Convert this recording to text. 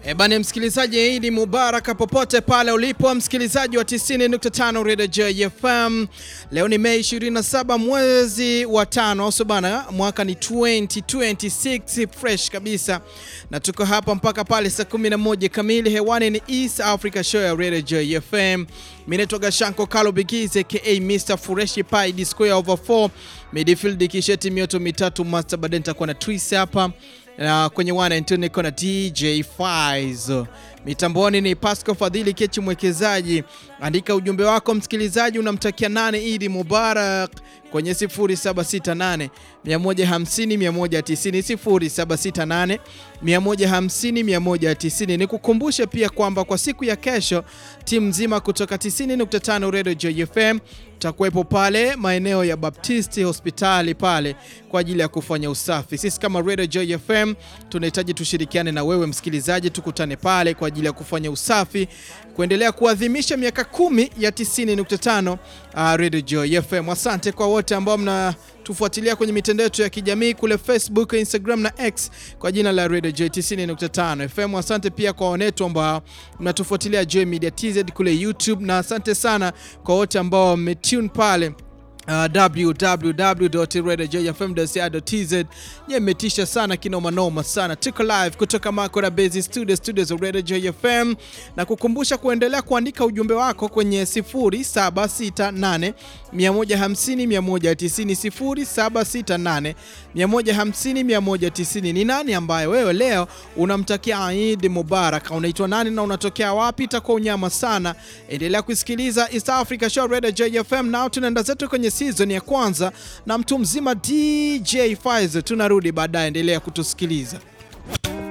E bana, msikilizaji, Idi Mubaraka popote pale ulipo, msikilizaji wa 90.5 Radio JFM. Leo ni Mei 27 mwezi wa tano, so bana, mwaka ni 2026 fresh kabisa, na tuko hapa mpaka pale saa 11 kamili. Hewani ni East Africa Show ya Radio JFM. Mimi naitwa Gashanko Kalo Bigize aka Mr Fureshi Pai D square over 4 midfield kisheti mioto mitatu master, baadaye nitakuwa na twist hapa na kwenye wana internet niko na DJ Files. Mitamboni ni Pascal Fadhili Kechi mwekezaji. Andika ujumbe wako msikilizaji, unamtakia nane Idi Mubarak kwenye 0768 150 190 0768 150 190. Nikukumbushe pia kwamba kwa siku ya kesho timu nzima kutoka 90.5 Radio JFM tutakuwepo pale maeneo ya Baptisti hospitali pale kwa ajili ya kufanya usafi. Sisi kama Radio JFM tunahitaji tushirikiane na wewe msikilizaji, tukutane pale kwa ajili ya kufanya usafi, kuendelea kuadhimisha miaka kumi ya 90.5 uh, Radio JFM. Asante kwa wote ambao mna tufuatilia kwenye mitandao yetu ya kijamii kule Facebook, Instagram na X kwa jina la Radio J 90.5 FM. Asante pia kwa wanetu ambao mnatufuatilia J Media TZ kule YouTube, na asante sana kwa wote ambao wametune pale Uh, www.radiojfm.co.tz nye metisha sana kinoma noma sana. Tuko live kutoka Makora Base Studio studios za Radio JFM, na kukumbusha kuendelea kuandika ujumbe wako kwenye 0768 150 190 0768 150 190. Ni nani ambaye wewe leo unamtakia Eid Mubarak? Unaitwa nani na unatokea wapi? Itakuwa unyama sana. Endelea kusikiliza East Africa Show Radio JFM. Nao tunaenda zetu kwenye season ya kwanza na mtu mzima DJ Faiz. Tunarudi baadaye, endelea kutusikiliza.